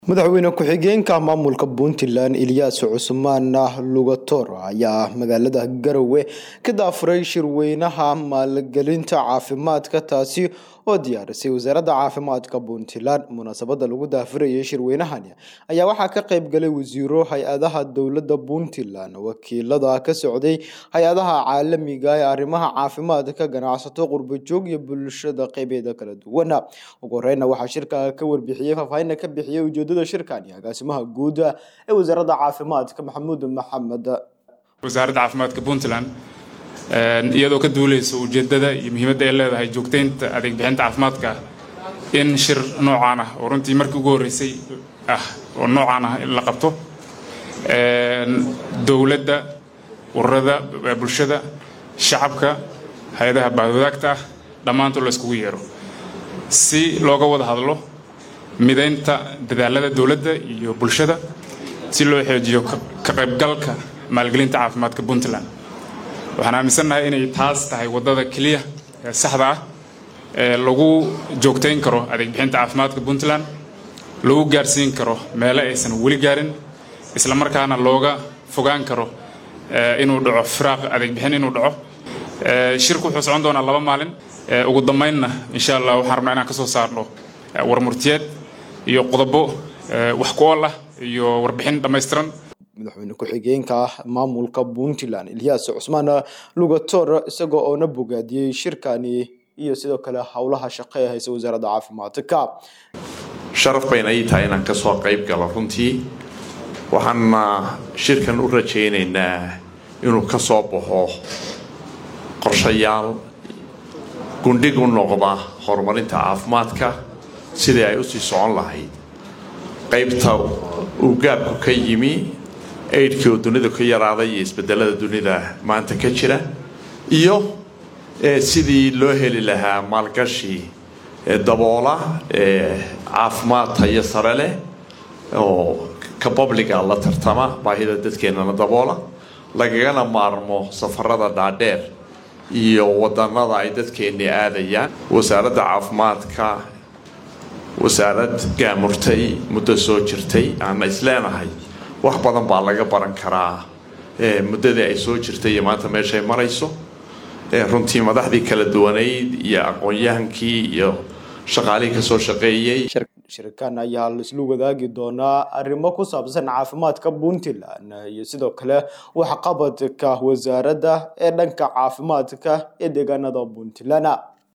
madaxweyne ku-xigeenka maamulka puntland ilyaas cusmaan lugator ayaa magaalada garowe ka daafuray shirweynaha maalgelinta caafimaadka taasi oo diyaarisay wasaaradda caafimaadka puntland munaasabada lagu daafurayay shirweynahani ayaa waxaa ka qayb galay wasiiro hay-adaha dowladda puntland wakiilada ka socday hay-adaha caalamiga ee arrimaha caafimaadka ganacsato qurbajoog iyo bulshada qeybeeda kala duwan ugu horeyna waxaa shirka ka warbixiyey faahfaahinna ka bixiyey ujeedada shirkani agaasimaha guud ee wasaaradda caafimaadka maxamuud maxamed wasaaradda caafimaadka puntland iyadoo ka duuleysa ujeedada iyo muhiimadda ay leedahay joogteynta adeeg bixinta caafimaadka in shir noocaan ah oo runtii markii ugu horreysay ah oo noocaan ah in la qabto dowladda ururada bulshada shacabka hay-adaha baahwadaagta ah dhammaantood la iskugu yeero si looga wada hadlo midaynta dadaalada dowladda iyo bulshada si loo xoojiyo ka qaybgalka maalgelinta caafimaadka puntland waxaan aaminsannahay inay taas tahay waddada keliya ee saxda ah ee lagu joogtayn karo adeeg bixinta caafimaadka puntland lagu gaarsiin karo meelo aysan weli gaarin isla markaana looga fogaan karo inuu dhaco firaaq adeeg bixin inuu dhaco shirku wuxuu socon doonaa laba maalin ugu dambaynna insha allah waxaan rabnaa inaan ka soo saarno warmurtiyeed iyo qodobo wax ku ool ah iyo warbixin dhammaystiran madaxweyne ku-xigeenka maamulka puntland ilyaas cusmaan lugator isagoo oona bogaadiyey shirkani iyo sidoo kale howlaha shaqo ee haysa wasaaradda caafimaadka sharaf bayna ii tahay inaan kasoo qayb galo runtii waxaana shirkan u rajaynaynaa inuu ka soo baxo qorshayaal gundhig u noqda horumarinta caafimaadka sidii ay usii socon lahayd qaybta uu gaabku ka yimi aidhkii oo dunida ka yaraaday iyo isbedelada dunida maanta ka jira iyo sidii loo heli lahaa maalgashi daboola caafimaad tayo sare leh oo ka babliga la tartama baahida dadkeennana daboola lagagana maarmo safarada dhaadheer iyo wadanada ay dadkeenni aadayaan wasaaradda caafimaadka wasaarad gaamurtay muddo soo jirtay aana isleenahay wax badan baa laga baran karaa muddadii ay soo jirtay iyo maanta meeshay marayso runtii madaxdii kala duwanayd iyo aqoon-yahankii iyo shaqaalihii kasoo shaqeeyey shirkan ayaa laislu wadaagi doonaa arrimo ku saabsan caafimaadka puntland iyo sidoo kale waxqabadka wasaaradda ee dhanka caafimaadka ee deegaanada puntland